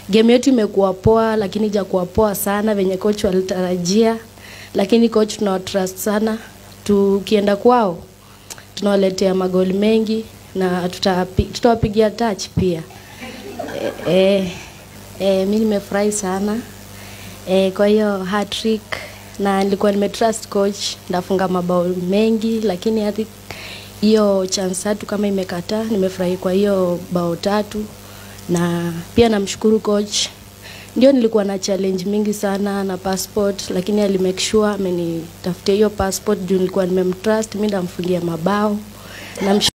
game yetu imekuwa poa, lakini ijakuwa poa sana venye coach walitarajia, lakini coach tunawatrust sana. Tukienda kwao tunawaletea magoli mengi na tutawapi- tutawapigia touch pia. E, e, e, mi nimefurahi sana e, kwa hiyo hat-trick na nilikuwa nimetrust coach ndafunga mabao mengi, lakini hadi hiyo chance tatu kama imekataa, nimefurahi kwa hiyo bao tatu, na pia namshukuru coach. Ndio nilikuwa na challenge mingi sana na passport, lakini ali make sure amenitafutia hiyo passport juu nilikuwa nimemtrust, mi ndamfungia mabao. Namshukuru